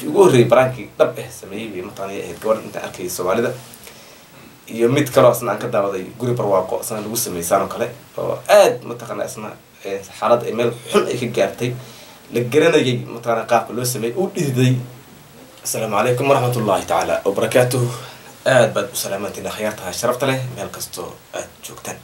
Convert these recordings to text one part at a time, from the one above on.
ugu horreeyay baraankii dhab eh sameeyey bay mataqaanay ahayd gabadha intaan arkayay soomaalida iyo mid kaloo isna aan ka daawaday guri barwaaqo isna lagu sameeyey saan oo kale oo aad mataqaana isna xaalad ay meel xun ay ka gaartay la garanayay mataqaana qaabka loo sameeyey u dhididay asalaamu calaykum waraxmat ullahi tacaala wabarakaatuhu aad baad u salaamantiin akhyaartaha sharafta leh meel kastoo aad joogtaan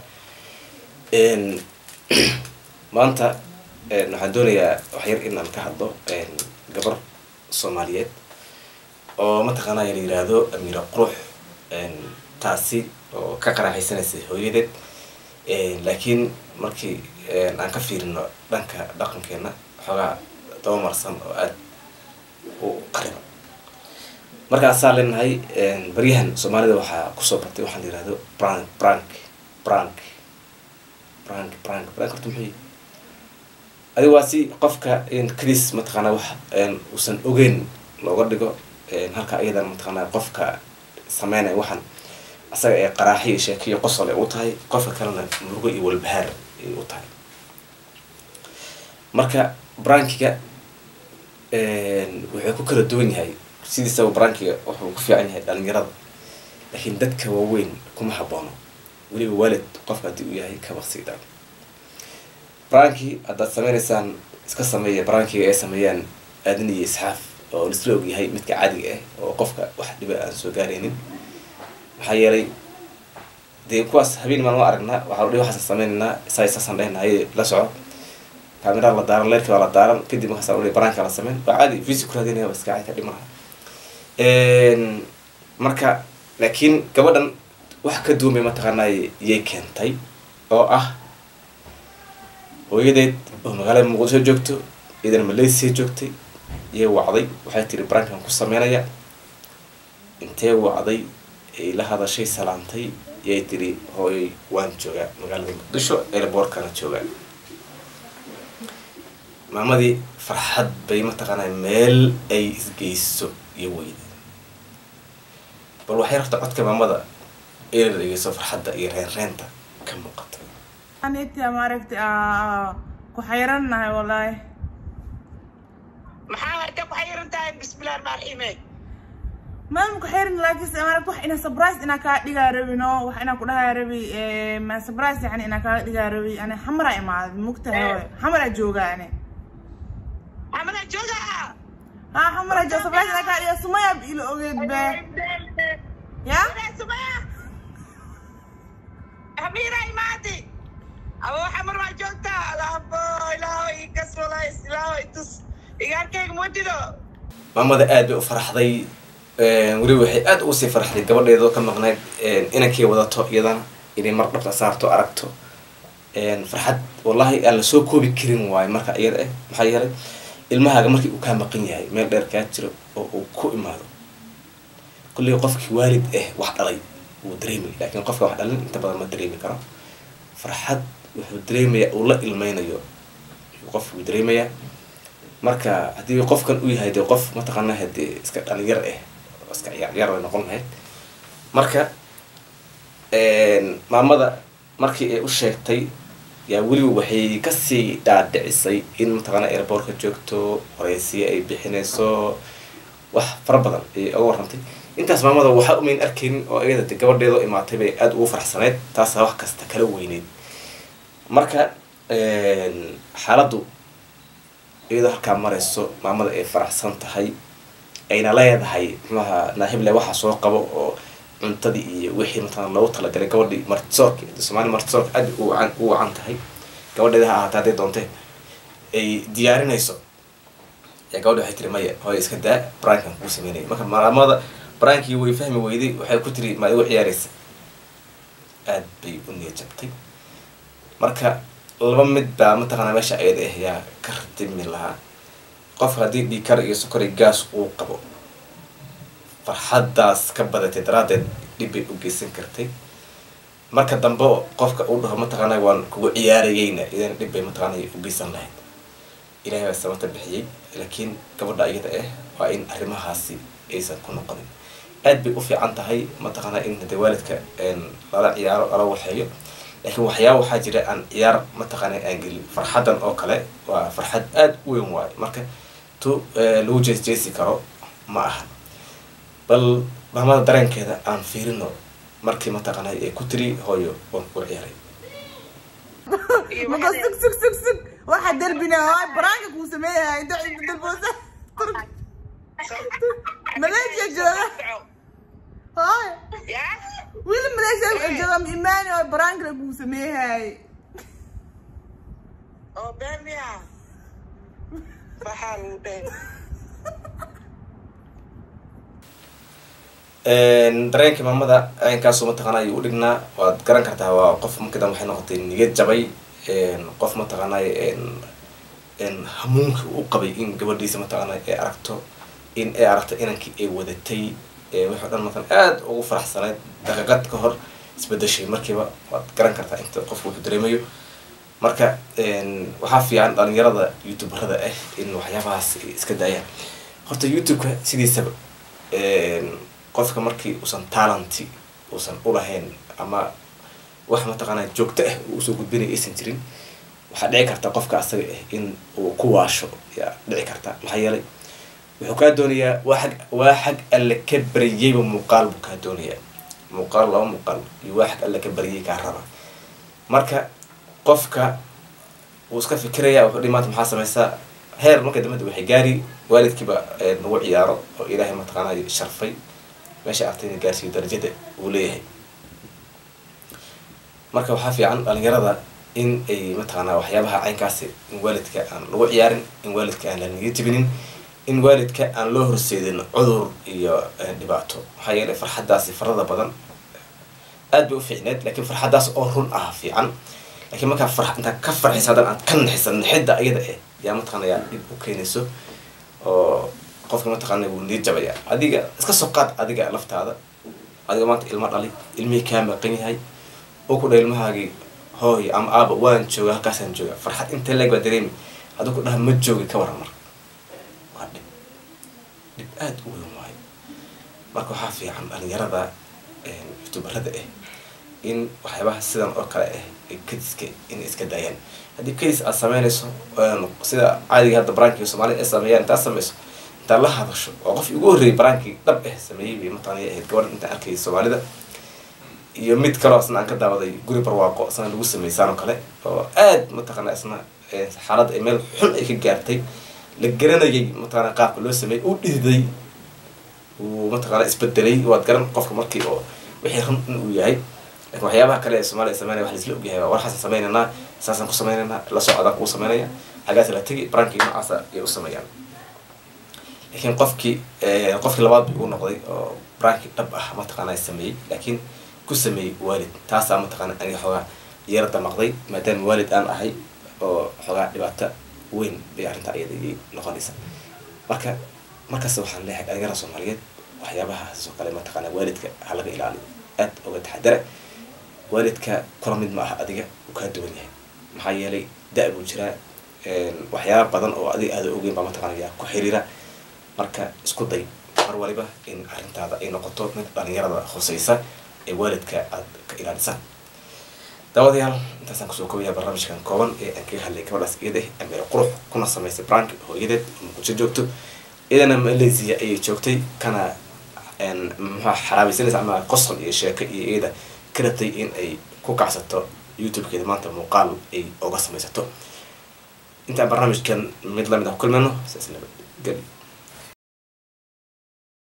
maanta waxaan doonayaa waxyar inaan ka hadlo gabar soomaaliyeed oo mataqaanaa la yiraahdo amiira qurux taasi oo ka qaraaxaysanaysay hooyadeed laakiin markii aan ka fiirino dhanka dhaqankeena xoogaa dabamarsan oo aada u qariba markaasaa leenahay baryahan soomaalida waxaa kusoo batay waxaa la yirahdo brank brank brank brank brank brank horta muxuu adiga waa si qofka kadis mataqaanaa wax uusan ogeyn looga dhigo halka ayadan mataqaanaa qofka sameynaya waxaan asaga ee qaraaxiyo sheekiyo qosol ay u tahay qofka kalena murugo iyo walbahaar ay u tahay marka brankiga wuxuu ku kala duwan yahay sidiisaba brankiga wuxuu ku fiican yahay dhalinyarada laakiin dadka waaweyn kuma haboono weliba waalid qofka haddii uu yahay kabaqsii dhan branki haddaad sameynaysaan iska sameeya brankiga ay sameeyaan aadan iyo isxaaf oo lisla og yahay midka caadiga ah oo qofka wax dhiba aan soo gaaraynin maxaa yeelay dee kuwaas habeen maan la aragnaa waxaa udhi waxaasa sameynaynaa isaa saasaan dhehnahay la soco kaamiraha la daaran leerkii waa la daaran kadib markaasa udhi branka la sameyn waa caadi visi ku raadinaya waa iska cayta dhimanaha marka laakiin gabadhan wax ka duwan bay mataqaanaa yay keentay oo ah hooyadeed oo magaalada muqdisho joogto iyadana malaysia joogtay yay wacday waxay tiri brankan ku sameynaya intee wacday ay la hadashay salaantay yay tiri hooyay waan joogaa magaalada muqdisho airboortkana joogaa maamadii farxad bay mataqaanaa meel ay isgeyso iyo weyda bal waxay rabta codka maamada ina dhegeyso farxadda iyo reenreenta ka muuqata anita maaragtay ku xayrannahay wallaahi maxaa hadda ku xayiran tahay bismillahi rahmaan rahiime maan ku xayran laakiinse maaragt wax ina surprise inaa kaa dhigaa rabi no wax inaa ku dhahaa rabi ma surprise yani inaa kaa dhigaa rabi ani xamara imaaday mugtahay hooy xamara joogaa ani amana jooga ha xamara jooga surprise inaa kaa dhigaa sumaya ila ogeed be ya sumaya hamiira imaadi abo xamar waa joogtaa alaabo ilaaho ikas walays ilaaho itus igaarkayga mudido maamada aad bay u farxday weliba waxay aada ugu sii farxday gabadheeda oo ka maqnayd inankay wadato iyadana inay mar dhabta saarto aragto farxad wallahi aan lasoo koobi karin waayo marka iyada ah maxaa yeelay ilmahaaga markii uu kaa maqan yahay meel dheer kaa jiro oo uu ku imaado kullii qofkii waalid ah wax dhalay wuu dareemay laakiin qofka wax dhalin inta badan ma dareemi karo farxad wuxuu dareemayaa uu la ilmeynayo qofkuu dareemayaa marka haddii qofkan u yahay dee qof mataqaanaa hadee iska dhalinyar ah oo iska ciyaarciyaar bay noqon lahayd marka maamada markii ay u sheegtay yaa weliba waxay kasii dhaadhicisay in mataqaanaa airboortka joogto horeysiya ay bixinayso wax fara badan ayay oga warrantay intaas maamada waxaa umayn arkaynin oo iyada de gabadheedoo imaatay bay aada ugu farxsaneyd taasaa wax kasta kala weyneyd marka xaaladdu iyadoo halkaa marayso maamada ay faraxsan tahay ayna leedahay muxuaha naahible waxa soo qabo oo cuntadii iyo wixii mataqana loogu talagalay gabadhii martisoorka somaali martisoorka aad u wacan u wacan tahay gabadheeda ha ahaata hadday doontee ay diyaarinayso yaa gabadhi waxay tiri maya hooy iska daa brankan kuu sameynaya marka maamada brankii way fahmi weyday waxay ku tiri ma igu ciyaaraysa aad bay u niya jabtay marka laba mid baa mataqaanaa meesha ayada ah yaa ka ratimi lahaa qofka haddii dhiikar iyo sokor iyo gaas uu qabo farxaddaas ka badatay daraaddeed dhib bay u geysan kartay marka dambe qofka uu dhaho mataqaanaa waan kugu ciyaarayeyna idana dhib bay mataqaanaa u geysan lahayd ilahay baa samata bixiyey laakiin gabadha iyada ah waa in arrimahaasi aysan ku noqonin aad bay u fiican tahay mataqaanaa in hade waalidka lala ciyaaro lala waxeeyo laakiin waxyaaba waxaa jira aan ciyaar mataqaanaa aan gelin farxaddan oo kale waa farxad aada u weyn waayo marka tu lagu jees jeesi karo ma aha bal maamada dareenkeeda aan fiirino markii mataqaanay ee ku tiri hooyo waan ku ciyaaray iyo maka waxaa sug sug sug sug waxa derbina waa baraanka kuu sameeyahay inta dalboosa maleeshiya jooga hooy yaa wiil maleeshiya wuxuu jooga ma imaani oo baraankana kuu sameeyahay oo beemiya waxaa lagu dheh dareenkii maamada caynkaasu mataqaana ayuu u dhignaa waad garan kartaa waa qof markadan waxay noqotay niyad jabay qof mataqaanay hamuunka u qabay in gabadhiisa mataqaana ay aragto in ay aragto inankii ay wadatay wixii o dhan matan aada ugu faraxsanayd daqiiqad ka hor isbedeshay markiiba waad garan kartaa inta qofku wuxuu dareemayo marka waxaa fiican dhalinyarada youtuberada ah in waxyaabahaas ay iska daayaan horta youtube-ka sidiisaba qofka markii uusan talenty uusan ulahayn ama wax mataqaanaa joogto ah uu usoo gudbinaya aysan jirin waxaa dhici karta qofka asaga ah in uu ku waasho yaa dhici karta maxaa yeelay wuxuu kaa doonayaa waa xag waa xag alle ka baryayba muuqaal buu kaa doonayaa muuqaal laba muuqaal iyo waa xag alle ka baryay kaa raba marka qofka wuu iska fikiraya wuxuu dhihi maanta maxaa sameysaa heer marka dambada waxay gaari waalidkiiba nagu ciyaaro oo ilaahay mataqaanaa sharfay meesha artayna gaarsiiyo darajada uu leeyahay marka waxaa fiican dhalinyarada in ay mataqaanaa waxyaabaha caynkaasi in waalidka aan lagu ciyaarin in waalidka aan la niga jibinin in waalidka aan loo horseedin cudur iyo dhibaato maxaa yeelay farxaddaasi farada badan aad bay u fiicneed lakiin farxaddaas oo run ah fiican lakiin markaa far intaa ka farxisa haddana aad ka nixisa nixidda iyada eh yaa mataqaana yaa dhib u keenayso oo qofka mataqaana wuu nii jabaya adiga iska soo qaad adiga laftaada adiga maanta ilmo dhali ilmihii kaa maqan yahay oo ku dha ilmahaagii hooy ama aaba waan jooga halkaasaan jooga farxad inta leeg baa dareemi hadduu ku dhaha ma joogi ka waran marka waa dhib dhib aada u weyn waayo marka waxaa fiican dhalinyarada youtuberada ah in waxyaabaha sidan oo kale ah kadiska inay iska daayaan haddii kadis aad sameynayso sida caadiga hadda barankii soomaalida ay sameeyaan intaad sameyso intaad la hadasho oo qof ugu horreeyay barankii dhab ah sameeyey bay mataqana ahayd gabadhan intaan arkayay soomaalida iyo mid kaloo isna aan ka daawaday guri barwaaqo isna lagu sameysaan oo kale oo aad mataqana isna xaaladda ay meel xun ay ka gaartay la garanayay mataqana qaabka loo sameeyey u dhididay uu mataqana isbedelay waad garan qofka markii oo wixii run in uu yahay lakin waxyaabaha kale ee soomaliya sameynaya wax laisla ogyahay war xasan sameynaynaa saasaan ku sameynaynaa la socdaan kuu sameynaya xagaas la tegi barankii noocaasa ayay u sameeyaan lakiin qofkii qofkii labaad bay ugu noqday oo barankii dhab ah mataqaana sameeyey laakiin ku sameeyey waalid taasaa mataqaana aniga xoogaa yara damaqday maadaama waalid aan ahay oo xoogaa dhibaato weyn bay arrintaa iyada iyay noqonaysa marka markaas waxaan leeyahay dhalinyarada soomaaliyeed waxyaabahaas oo kale mataqaana waalidka ha laga ilaaliyo aad uga taxadara waalidka kula mid ma aha adiga uu kaa duwan yahay maxaa yeelay da- buu jiraa waxyaaba badan oo adiga aada ogeyn baa mataqana yaa ku xiriira marka isku day mar waliba in arrintaada ay noqoto mid dhalinyarada hoseysa ee waalidka aad ka ilaalisaan daawadayaal intaasaan kusoo kobaya barnaamijkan kooban ee aan kaga hadlay gabadhaas iyada amir qurux kuna samaysay brank hooyadeed oo muqdisho joogto iyadana malaysia ayay joogtay kana muxua xaraabaysanaysa ama qosol iyo sheeko iyo iyada ka rabtay in ay ku kacsato youtube-keeda maanta muuqaal ay oga samaysato intaan barnaamijkan mid lamid ah ku kulmayno saas nabad geli